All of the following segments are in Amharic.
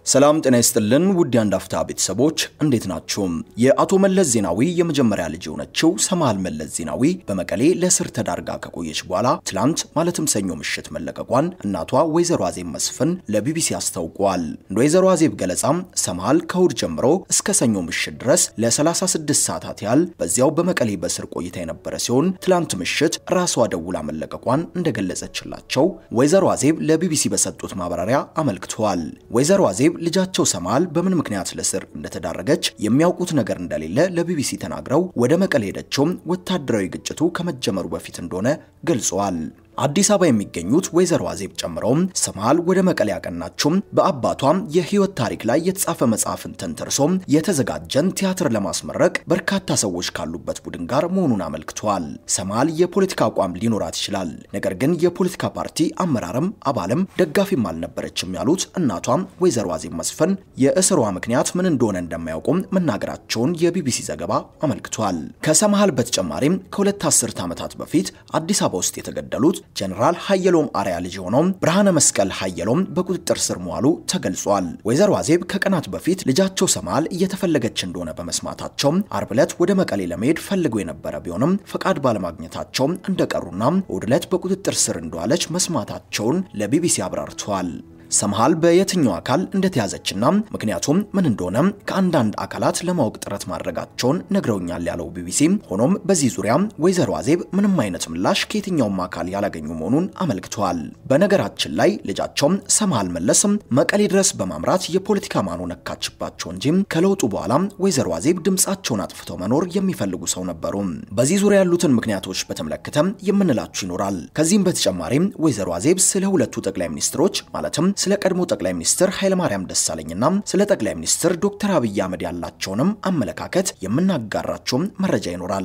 ሰላም ጤና ይስጥልን ውድ የአንድ አፍታ ቤተሰቦች እንዴት ናችሁ? የአቶ መለስ ዜናዊ የመጀመሪያ ልጅ የሆነችው ሰምሃል መለስ ዜናዊ በመቀሌ ለእስር ተዳርጋ ከቆየች በኋላ ትላንት ማለትም ሰኞ ምሽት መለቀቋን እናቷ ወይዘሮ አዜብ መስፍን ለቢቢሲ አስታውቋል። እንደ ወይዘሮ አዜብ ገለጻም ሰምሃል ከእሁድ ጀምሮ እስከ ሰኞ ምሽት ድረስ ለ36 ሰዓታት ያህል በዚያው በመቀሌ በእስር ቆይታ የነበረ ሲሆን ትላንት ምሽት ራሷ ደውላ መለቀቋን እንደገለጸችላቸው ወይዘሮ አዜብ ለቢቢሲ በሰጡት ማብራሪያ አመልክተዋል። ወይዘሮ አዜብ ልጃቸው ሰምሃል በምን ምክንያት ለእስር እንደተዳረገች የሚያውቁት ነገር እንደሌለ ለቢቢሲ ተናግረው ወደ መቀሌ ሄደችውም ወታደራዊ ግጭቱ ከመጀመሩ በፊት እንደሆነ ገልጸዋል። አዲስ አበባ የሚገኙት ወይዘሮ አዜብ ጨምረውም ሰምሃል ወደ መቀሌ ያቀናችውም በአባቷም የህይወት ታሪክ ላይ የተጻፈ መጽሐፍን ተንተርሶም የተዘጋጀን ቲያትር ለማስመረቅ በርካታ ሰዎች ካሉበት ቡድን ጋር መሆኑን አመልክቷል። ሰምሃል የፖለቲካ አቋም ሊኖራት ይችላል፣ ነገር ግን የፖለቲካ ፓርቲ አመራርም አባልም ደጋፊም አልነበረችም ያሉት እናቷም ወይዘሮ አዜብ መስፍን የእስሯ ምክንያት ምን እንደሆነ እንደማያውቁም መናገራቸውን የቢቢሲ ዘገባ አመልክቷል። ከሰምሃል በተጨማሪም ከሁለት አስርት ዓመታት በፊት አዲስ አበባ ውስጥ የተገደሉት ጀነራል ሀየሎም አርያ ልጅ የሆነው ብርሃነ መስቀል ሀየሎም በቁጥጥር ስር መዋሉ ተገልጿል። ወይዘሮ አዜብ ከቀናት በፊት ልጃቸው ሰምሃል እየተፈለገች እንደሆነ በመስማታቸው አርብ ዕለት ወደ መቀሌ ለመሄድ ፈልገው የነበረ ቢሆንም ፈቃድ ባለማግኘታቸው እንደቀሩና እሁድ ዕለት በቁጥጥር ስር እንደዋለች መስማታቸውን ለቢቢሲ አብራርተዋል። ሰምሃል በየትኛው አካል እንደተያዘችና ምክንያቱም ምን እንደሆነ ከአንዳንድ አካላት ለማወቅ ጥረት ማድረጋቸውን ነግረውኛል ያለው ቢቢሲ፣ ሆኖም በዚህ ዙሪያ ወይዘሮ አዜብ ምንም አይነት ምላሽ ከየትኛውም አካል ያላገኙ መሆኑን አመልክተዋል። በነገራችን ላይ ልጃቸውም ሰምሃል መለስ መቀሌ ድረስ በማምራት የፖለቲካ ማኖ ነካችባቸው እንጂ ከለውጡ በኋላ ወይዘሮ አዜብ ድምፃቸውን አጥፍተው መኖር የሚፈልጉ ሰው ነበሩ። በዚህ ዙሪያ ያሉትን ምክንያቶች በተመለከተ የምንላችሁ ይኖራል። ከዚህም በተጨማሪም ወይዘሮ አዜብ ስለ ሁለቱ ጠቅላይ ሚኒስትሮች ማለትም ስለ ቀድሞ ጠቅላይ ሚኒስትር ኃይለማርያም ደሳለኝና ስለ ጠቅላይ ሚኒስትር ዶክተር አብይ አህመድ ያላቸውንም አመለካከት የምናጋራቸውም መረጃ ይኖራል።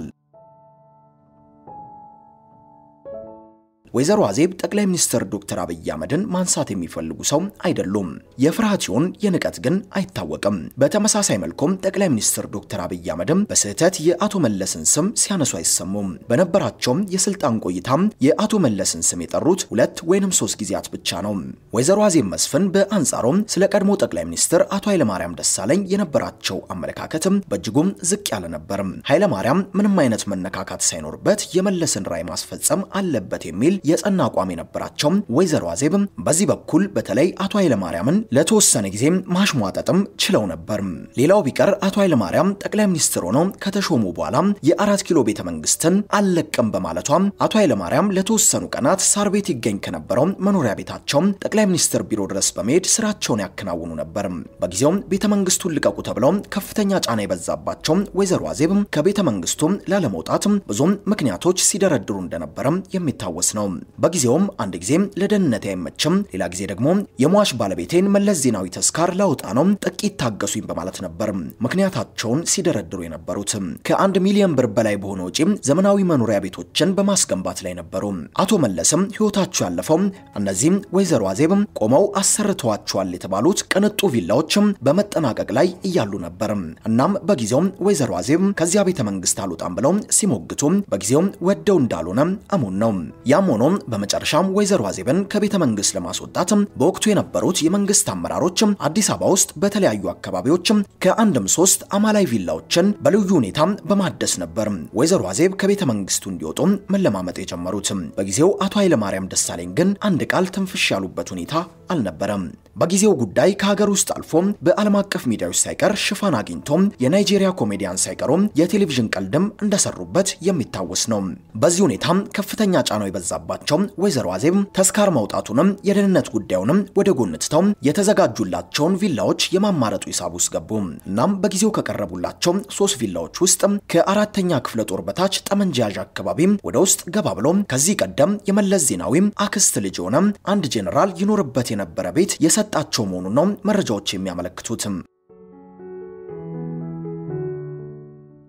ወይዘሮ አዜብ ጠቅላይ ሚኒስትር ዶክተር አብይ አህመድን ማንሳት የሚፈልጉ ሰው አይደሉም። የፍርሃት ይሁን የንቀት ግን አይታወቅም። በተመሳሳይ መልኩም ጠቅላይ ሚኒስትር ዶክተር አብይ አህመድም በስህተት የአቶ መለስን ስም ሲያነሱ አይሰሙም። በነበራቸውም የስልጣን ቆይታም የአቶ መለስን ስም የጠሩት ሁለት ወይንም ሶስት ጊዜያት ብቻ ነው። ወይዘሮ አዜብ መስፍን በአንጻሩም ስለ ቀድሞ ጠቅላይ ሚኒስትር አቶ ኃይለማርያም ደሳለኝ የነበራቸው አመለካከትም በእጅጉም ዝቅ ያለ ነበርም። ኃይለማርያም ምንም አይነት መነካካት ሳይኖርበት የመለስን ራዕይ ማስፈጸም አለበት የሚል የጸና አቋም የነበራቸው ወይዘሮ አዜብ በዚህ በኩል በተለይ አቶ ኃይለማርያምን ለተወሰነ ጊዜ ማሽሟጠጥም ችለው ነበር። ሌላው ቢቀር አቶ ኃይለማርያም ጠቅላይ ሚኒስትር ሆነው ከተሾሙ በኋላ የአራት ኪሎ ቤተ መንግስትን አልለቅም በማለቷ አቶ ኃይለማርያም ለተወሰኑ ቀናት ሳር ቤት ይገኝ ከነበረው መኖሪያ ቤታቸው ጠቅላይ ሚኒስትር ቢሮ ድረስ በመሄድ ስራቸውን ያከናውኑ ነበር። በጊዜውም ቤተ መንግስቱን ልቀቁ ተብለው ከፍተኛ ጫና የበዛባቸው ወይዘሮ አዜብ ከቤተ መንግስቱ ላለመውጣት ብዙም ምክንያቶች ሲደረድሩ እንደነበረ የሚታወስ ነው። በጊዜውም አንድ ጊዜ ለደህንነት አይመችም፣ ሌላ ጊዜ ደግሞ የሟች ባለቤቴን መለስ ዜናዊ ተስካር ላውጣ ነው፣ ጥቂት ታገሱኝ በማለት ነበር ምክንያታቸውን ሲደረድሩ የነበሩት። ከአንድ ሚሊዮን ብር በላይ በሆነ ወጪ ዘመናዊ መኖሪያ ቤቶችን በማስገንባት ላይ ነበሩ። አቶ መለስም ህይወታቸው ያለፈው እነዚህም ወይዘሮ አዜብ ቆመው አሰርተዋቸዋል የተባሉት ቅንጡ ቪላዎች በመጠናቀቅ ላይ እያሉ ነበር። እናም በጊዜው ወይዘሮ አዜብ ከዚያ ቤተ መንግስት አልወጣም ብለው ሲሞግቱ በጊዜው ወደው እንዳልሆነ እሙን ነው። ያም ሆኖ በመጨረሻም ወይዘሮ አዜብን ከቤተ መንግስት ለማስወጣት በወቅቱ የነበሩት የመንግስት አመራሮች አዲስ አበባ ውስጥ በተለያዩ አካባቢዎች ከአንድም ሶስት አማላይ ቪላዎችን በልዩ ሁኔታ በማደስ ነበር ወይዘሮ አዜብ ከቤተ መንግስቱ እንዲወጡ መለማመጥ የጀመሩት። በጊዜው አቶ ኃይለማርያም ደሳለኝ ግን አንድ ቃል ትንፍሽ ያሉበት ሁኔታ አልነበረም። በጊዜው ጉዳይ ከሀገር ውስጥ አልፎ በዓለም አቀፍ ሚዲያዎች ሳይቀር ሽፋን አግኝቶ የናይጄሪያ ኮሜዲያን ሳይቀሩ የቴሌቪዥን ቀልድም እንደሰሩበት የሚታወስ ነው። በዚህ ሁኔታ ከፍተኛ ጫናው የበዛባቸው ወይዘሮ አዜብ ተስካር ማውጣቱንም የደህንነት ጉዳዩንም ወደ ጎን ትተው የተዘጋጁላቸውን ቪላዎች የማማረጡ ሂሳብ ውስጥ ገቡ። እናም በጊዜው ከቀረቡላቸው ሶስት ቪላዎች ውስጥ ከአራተኛ ክፍለ ጦር በታች ጠመንጃ ያዥ አካባቢ ወደ ውስጥ ገባ ብሎ ከዚህ ቀደም የመለስ ዜናዊ አክስት ልጅ የሆነ አንድ ጄኔራል ይኖርበት የነበረ ቤት የሰጣቸው መሆኑን ነው መረጃዎች የሚያመለክቱት።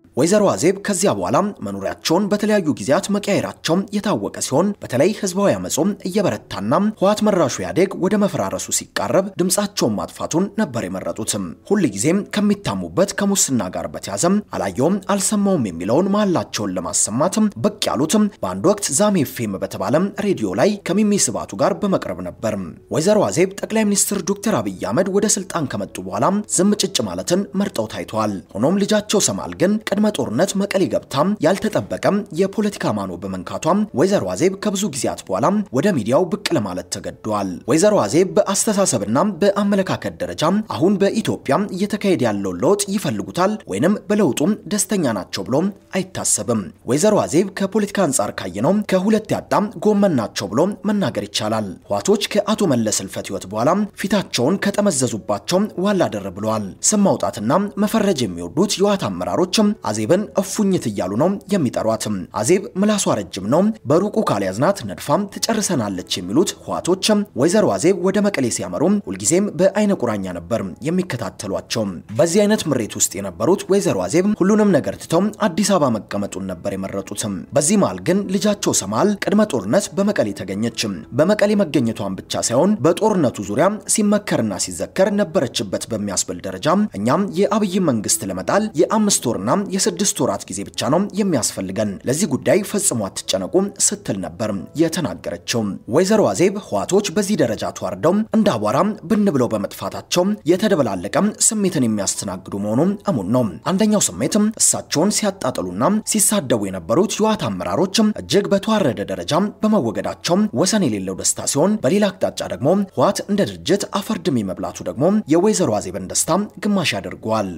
ወይዘሮ አዜብ ከዚያ በኋላ መኖሪያቸውን በተለያዩ ጊዜያት መቀያየራቸው የታወቀ ሲሆን በተለይ ህዝባዊ አመጾም እየበረታና ህወሓት መራሹ ኢህአዴግ ወደ መፈራረሱ ሲቃረብ ድምፃቸውን ማጥፋቱን ነበር የመረጡትም። ሁልጊዜም ከሚታሙበት ከሙስና ጋር በተያዘም አላየውም አልሰማውም የሚለውን መሃላቸውን ለማሰማት ብቅ ያሉትም በአንድ ወቅት ዛሜ ኤፍኤም በተባለ ሬዲዮ ላይ ከሚሚ ስባቱ ጋር በመቅረብ ነበር። ወይዘሮ አዜብ ጠቅላይ ሚኒስትር ዶክተር አብይ አህመድ ወደ ስልጣን ከመጡ በኋላ ዝም ጭጭ ማለትን መርጠው ታይተዋል። ሆኖም ልጃቸው ሰማል ግን ቅድመ ጦርነት መቀሌ ገብታ ያልተጠበቀ የፖለቲካ ማኖ በመንካቷ ወይዘሮ አዜብ ከብዙ ጊዜያት በኋላ ወደ ሚዲያው ብቅ ለማለት ተገደዋል። ወይዘሮ አዜብ በአስተሳሰብና በአመለካከት ደረጃ አሁን በኢትዮጵያ እየተካሄደ ያለውን ለውጥ ይፈልጉታል ወይንም በለውጡም ደስተኛ ናቸው ብሎ አይታሰብም። ወይዘሮ አዜብ ከፖለቲካ አንጻር ካየነው ከሁለት ያጣም ጎመን ናቸው ብሎ መናገር ይቻላል። ህዋቶች ከአቶ መለስ ህልፈት ህይወት በኋላ ፊታቸውን ከጠመዘዙባቸው ዋላ ደር ብለዋል። ስም ማውጣትና መፈረጅ የሚወዱት የህወሓት አመራሮች አዜብን እፉኝት እያሉ ነው የሚጠሯት። አዜብ ምላሷ ረጅም ነው፣ በሩቁ ካልያዝናት ነድፋም ትጨርሰናለች የሚሉት ህዋቶች ወይዘሮ አዜብ ወደ መቀሌ ሲያመሩ ሁልጊዜም በአይነ ቁራኛ ነበር የሚከታተሏቸው። በዚህ አይነት ምሬት ውስጥ የነበሩት ወይዘሮ አዜብ ሁሉንም ነገር ትተው አዲስ አበባ መቀመጡን ነበር የመረጡት። በዚህ መሃል ግን ልጃቸው ሰማል ቅድመ ጦርነት በመቀሌ ተገኘች። በመቀሌ መገኘቷን ብቻ ሳይሆን በጦርነቱ ዙሪያ ሲመከርና ሲዘከር ነበረችበት በሚያስብል ደረጃ እኛም የአብይ መንግስት ለመጣል የአምስት ወርና የስድስት ወራት ጊዜ ብቻ ነው የሚያስፈልገን፣ ለዚህ ጉዳይ ፈጽሞ አትጨነቁ ስትል ነበር የተናገረችው። ወይዘሮ አዜብ ህዋቶች በዚህ ደረጃ ተዋርደው እንደ አቧራ ብን ብለው በመጥፋታቸው የተደበላለቀ ስሜትን የሚያስተናግዱ መሆኑ እሙን ነው። አንደኛው ስሜት እሳቸውን ሲያጣጥሉና ሲሳደቡ የነበሩት የህወሓት አመራሮች እጅግ በተዋረደ ደረጃ በመወገዳቸው ወሰን የሌለው ደስታ ሲሆን፣ በሌላ አቅጣጫ ደግሞ ህወሓት እንደ ድርጅት አፈርድሜ መብላቱ ደግሞ የወይዘሮ አዜብን ደስታ ግማሽ ያደርገዋል።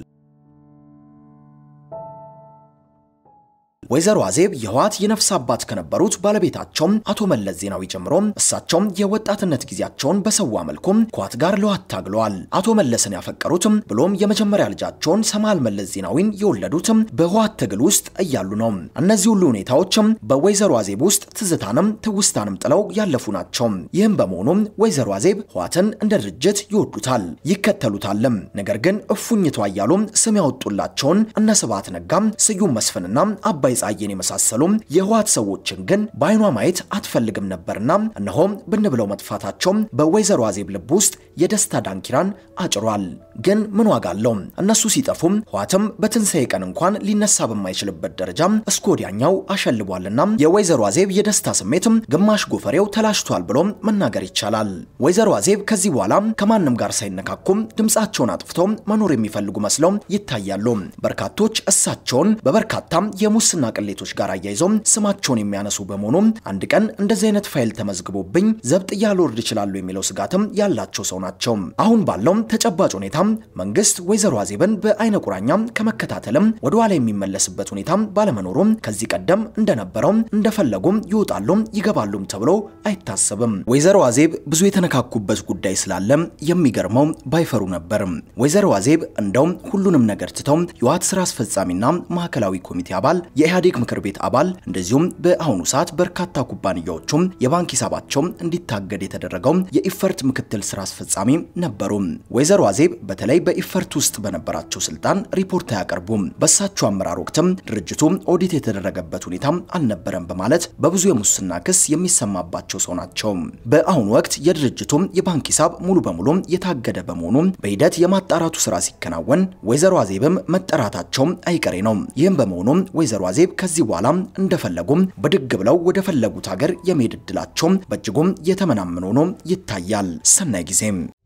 ወይዘሮ አዜብ የህወሓት የነፍስ አባት ከነበሩት ባለቤታቸው አቶ መለስ ዜናዊ ጀምሮ እሳቸውም የወጣትነት ጊዜያቸውን በሰዋ መልኩም ከህወሓት ጋር ለህወሓት ታግለዋል። አቶ መለስን ያፈቀሩትም ብሎም የመጀመሪያ ልጃቸውን ሰማል መለስ ዜናዊን የወለዱትም በህወሓት ትግል ውስጥ እያሉ ነው። እነዚህ ሁሉ ሁኔታዎችም በወይዘሮ አዜብ ውስጥ ትዝታንም ትውስታንም ጥለው ያለፉ ናቸው። ይህም በመሆኑም ወይዘሮ አዜብ ህወሓትን እንደ ድርጅት ይወዱታል፣ ይከተሉታልም። ነገር ግን እፉኝቷ እያሉ ስም ያወጡላቸውን እነ ስብሐት ነጋም፣ ስዩም መስፍንና አባይ ጻየን የመሳሰሉ የህወሓት ሰዎችን ግን በአይኗ ማየት አትፈልግም ነበርና እነሆም ብን ብለው መጥፋታቸው በወይዘሮ አዜብ ልብ ውስጥ የደስታ ዳንኪራን አጭሯል። ግን ምን ዋጋ አለው? እነሱ ሲጠፉም ህወሓትም በትንሣኤ ቀን እንኳን ሊነሳ በማይችልበት ደረጃ እስከ ወዲያኛው አሸልቧልና የወይዘሮ አዜብ የደስታ ስሜትም ግማሽ ጎፈሬው ተላሽቷል ብሎ መናገር ይቻላል። ወይዘሮ አዜብ ከዚህ በኋላ ከማንም ጋር ሳይነካኩም ድምፃቸውን አጥፍተው መኖር የሚፈልጉ መስለው ይታያሉ። በርካቶች እሳቸውን በበርካታም የሙስና ቅሌቶች ጋር አያይዘው ስማቸውን የሚያነሱ በመሆኑ አንድ ቀን እንደዚህ አይነት ፋይል ተመዝግቦብኝ ዘብጥያ ልወርድ ይችላሉ የሚለው ስጋትም ያላቸው ሰው ናቸው። አሁን ባለው ተጨባጭ ሁኔታ መንግስት ወይዘሮ አዜብን በአይነ ቁራኛ ከመከታተልም ወደ ኋላ የሚመለስበት ሁኔታ ባለመኖሩ ከዚህ ቀደም እንደነበረው እንደፈለጉም ይወጣሉ ይገባሉም ተብሎ አይታሰብም። ወይዘሮ አዜብ ብዙ የተነካኩበት ጉዳይ ስላለ የሚገርመው ባይፈሩ ነበር። ወይዘሮ አዜብ እንደው ሁሉንም ነገር ትተው የህወሓት ስራ አስፈጻሚና ማዕከላዊ ኮሚቴ አባል የኢህአዴግ ምክር ቤት አባል እንደዚሁም በአሁኑ ሰዓት በርካታ ኩባንያዎቹም የባንክ ሂሳባቸው እንዲታገድ የተደረገው የኢፈርት ምክትል ስራ አስፈጻሚ ነበሩ። ወይዘሮ አዜብ በተለይ በኢፈርት ውስጥ በነበራቸው ስልጣን ሪፖርት አያቀርቡም። በእሳቸው አመራር ወቅትም ድርጅቱ ኦዲት የተደረገበት ሁኔታ አልነበረም በማለት በብዙ የሙስና ክስ የሚሰማባቸው ሰው ናቸው። በአሁኑ ወቅት የድርጅቱ የባንክ ሂሳብ ሙሉ በሙሉ የታገደ በመሆኑ በሂደት የማጣራቱ ስራ ሲከናወን ወይዘሮ አዜብም መጠራታቸው አይቀሬ ነው። ይህም በመሆኑ ወይዘሮ አዜብ ከዚህ በኋላ እንደፈለጉም ብድግ ብለው ወደ ፈለጉት ሀገር የመሄድ እድላቸው በእጅጉም የተመናመነ ሆኖ ይታያል። ሰናይ ጊዜም